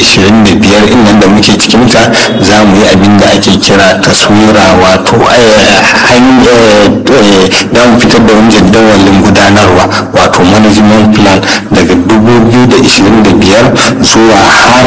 2025 in nan da muke cikinta za mu yi abin da ake kira taswira wato za mu fitar da wani jadawalin gudanarwa wato management plan daga 2025 zuwa har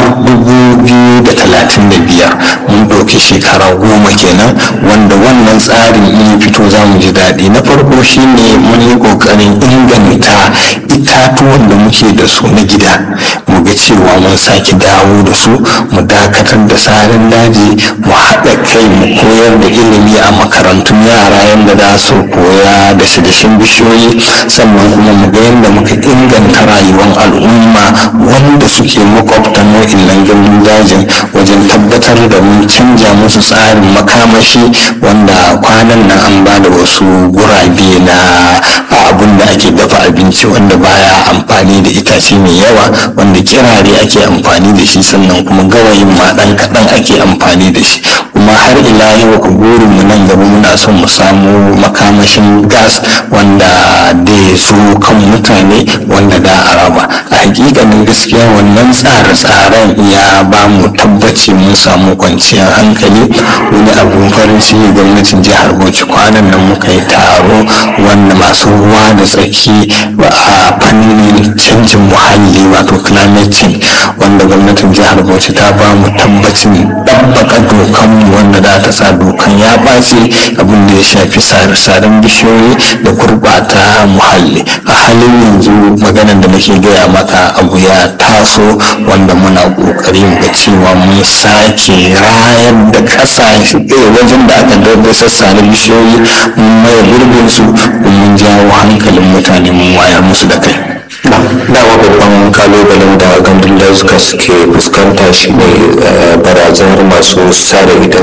2035 mun ɗauki shekara goma kenan wanda wannan tsarin in ya fito za mu ji daɗi na farko shine mun yi ƙoƙarin inganta itatuwan da muke da su na gida mu ga cewa mun sake dawo da su mu dakatar da sarin daji mu haɗa kai mu koyar da ilimi a makarantun yara yadda za su koya da dashen bishiyoyi sannan kuma mu ga yadda muka inganta rayuwar al'umma wanda suke makwabtan wa'innan gandun dajin wajen tabbatar da mun canja musu tsarin makamashi wanda kwanan nan an ba da wasu gurabe na abun da ake dafa abinci wanda baya amfani da itace mai yawa wanda kirare ake amfani da shi sannan kuma gawayin ma ɗan kaɗan ake amfani da shi kuma har ila yau ku burin mu nan gaba muna son mu samu makamashin gas wanda da ya zo kan mutane wanda da a raba a hakikanin gaskiya wannan tsare-tsaren ya ba mu tabbaci mun samu kwanciyar hankali wani abun farin ciki gwamnatin jihar bauchi kwanan nan muka yi taro wanda masu ruwa da tsaki a fannin canjin muhalli wato climate change wanda gwamnatin jihar bauchi ta ba mu tabbacin ɗabbaka dokanmu wanda za ta sa dokan ya ɓace abin da ya shafi sare-saren bishiyoyi da gurɓata muhalli a halin yanzu maganar da nake gaya maka abu ya taso wanda muna ƙoƙari ga cewa mun sake rayar da ƙasa wajen da aka daidai sassa na bishiyoyi mun maye gurbin su mun jawo hankalin mutane mun wayar musu da kai dama babban kalubalen da gandun dazuka suke fuskanta shine barazanar masu sare ita